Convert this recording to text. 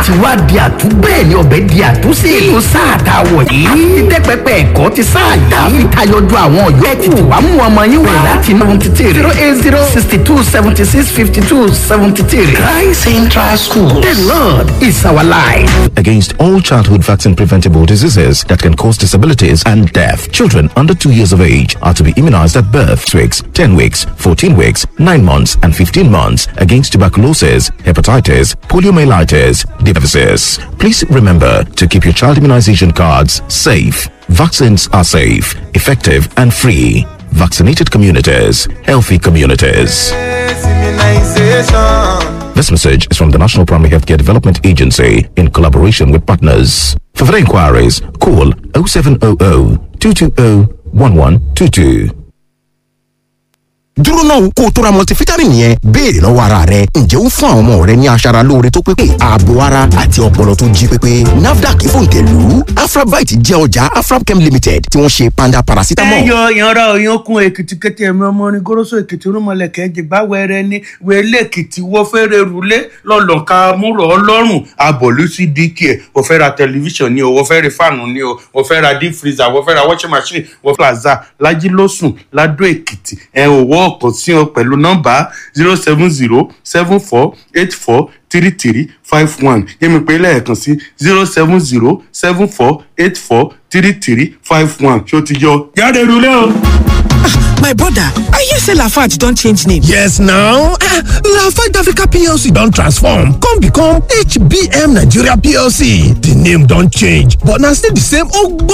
ti wá di àtú bẹ́ẹ̀ ni ọbẹ̀ di àtúnṣe nínú sáà tá a wọ̀ yìí ìdẹ́pẹpẹ ẹ̀kọ́ ti sáà yá fi tayọjú àwọn ọ̀yọ́ ẹ̀ tètè wá mú ọmọ yín wá láti ninety three zero eight zero sixty two seventy six fifty two seventy three Christ Central School the Lord is our life. against all childhood vaccine preventable diseases that can cause disabilities and death. Children under 2 years of age are to be immunized at birth, 6 weeks, 10 weeks, 14 weeks, 9 months, and 15 months against tuberculosis, hepatitis, poliomyelitis, diphthesis. Please remember to keep your child immunization cards safe. Vaccines are safe, effective, and free. Vaccinated communities, healthy communities. This message is from the National Primary Healthcare Development Agency in collaboration with partners. For further inquiries, call 0700 220 1122. dúró náà kó o tó ra multivitamin yẹn béèrè lọ́wọ́ ara rẹ ǹjẹ́ ó fún àwọn ọmọ rẹ ní aṣara lóore tó pépé ààbò ara àti ọpọlọ tó jí pépé nafdac fòǹtẹ̀lù afrabite jẹ́ ọjà afrabchem limited tí wọ́n ṣe panda paracetamol. ẹ yọ ìyanra òyankun èkìtì kété ẹmí ọmọ orin goroso èkìtì rúmọlẹkẹ jìgbà wẹrẹ ní wẹlé èkìtì wọ fẹrẹ rúlé lọlọka múrò ọlọ́run abọlú sí dk ẹ wọ fẹ ra tẹlifíṣàn ni o wọ fẹ ra fáànù ni o wọ fẹ ra deep freezer wọ fẹ ra washing machine wọ plaza lajilọsùn ladọ èkìtì ẹ ò wọ ọkàn sí ọ pẹ̀lú nọ́mbà zero seven zero seven four eight four three three five one yẹ́mi pé lẹ́ẹ̀kan sí zero seven zero seven four eight four three three five one ṣó ti yọ jáde rúlé o. my brother i hear say lafarge don change name. yes now ah lafarge africa plc don transform come become hbm nigeria plc di name don change but na still di same ogbonge